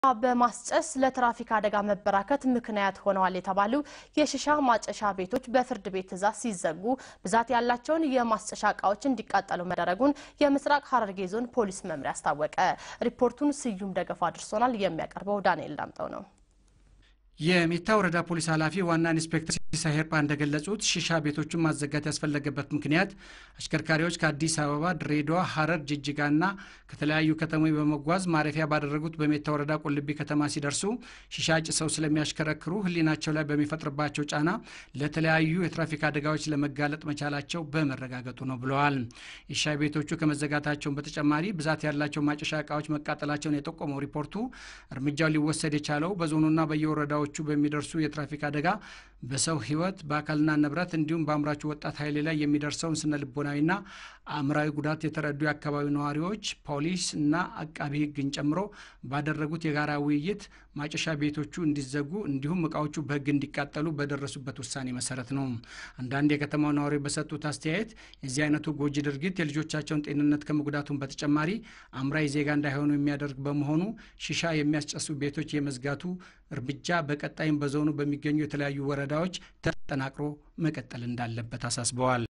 በማስጨስ ለትራፊክ አደጋ መበራከት ምክንያት ሆነዋል የተባሉ የሽሻ ማጨሻ ቤቶች በፍርድ ቤት ትዕዛዝ ሲዘጉ ብዛት ያላቸውን የማስጨሻ እቃዎች እንዲቃጠሉ መደረጉን የምስራቅ ሐረርጌ ዞን ፖሊስ መምሪያ አስታወቀ። ሪፖርቱን ስዩም ደገፋ አድርሶናል። የሚያቀርበው ዳንኤል ዳምጠው ነው። የሜታ ወረዳ ፖሊስ ኃላፊ ዋና ኢንስፔክተር ሲሳይ ሄርጳ እንደገለጹት ሺሻ ቤቶቹን ማዘጋት ያስፈለገበት ምክንያት አሽከርካሪዎች ከአዲስ አበባ፣ ድሬዳዋ፣ ሐረር፣ ጅጅጋና ከተለያዩ ከተሞች በመጓዝ ማረፊያ ባደረጉት በሜታ ወረዳ ቁልቢ ከተማ ሲደርሱ ሺሻ ጭሰው ስለሚያሽከረክሩ ሕሊናቸው ላይ በሚፈጥርባቸው ጫና ለተለያዩ የትራፊክ አደጋዎች ለመጋለጥ መቻላቸው በመረጋገጡ ነው ብለዋል። የሻይ ቤቶቹ ከመዘጋታቸውን በተጨማሪ ብዛት ያላቸው ማጨሻ እቃዎች መቃጠላቸውን የጠቆመው ሪፖርቱ እርምጃው ሊወሰድ የቻለው በዞኑና በየወረዳው ቹ በሚደርሱ የትራፊክ አደጋ በሰው ሕይወት በአካልና ንብረት እንዲሁም በአምራቹ ወጣት ኃይል ላይ የሚደርሰውን ስነ ልቦናዊና አእምራዊ ጉዳት የተረዱ የአካባቢው ነዋሪዎች፣ ፖሊስ እና አቃቢ ሕግን ጨምሮ ባደረጉት የጋራ ውይይት ማጨሻ ቤቶቹ እንዲዘጉ እንዲሁም እቃዎቹ በሕግ እንዲቃጠሉ በደረሱበት ውሳኔ መሰረት ነው። አንዳንድ የከተማው ነዋሪ በሰጡት አስተያየት የዚህ አይነቱ ጎጂ ድርጊት የልጆቻቸውን ጤንነት ከመጉዳቱን በተጨማሪ አምራይ ዜጋ እንዳይሆኑ የሚያደርግ በመሆኑ ሺሻ የሚያስጨሱ ቤቶች የመዝጋቱ እርምጃ በቀጣይም በዞኑ በሚገኙ የተለያዩ ወረዳዎች ተጠናክሮ መቀጠል እንዳለበት አሳስበዋል።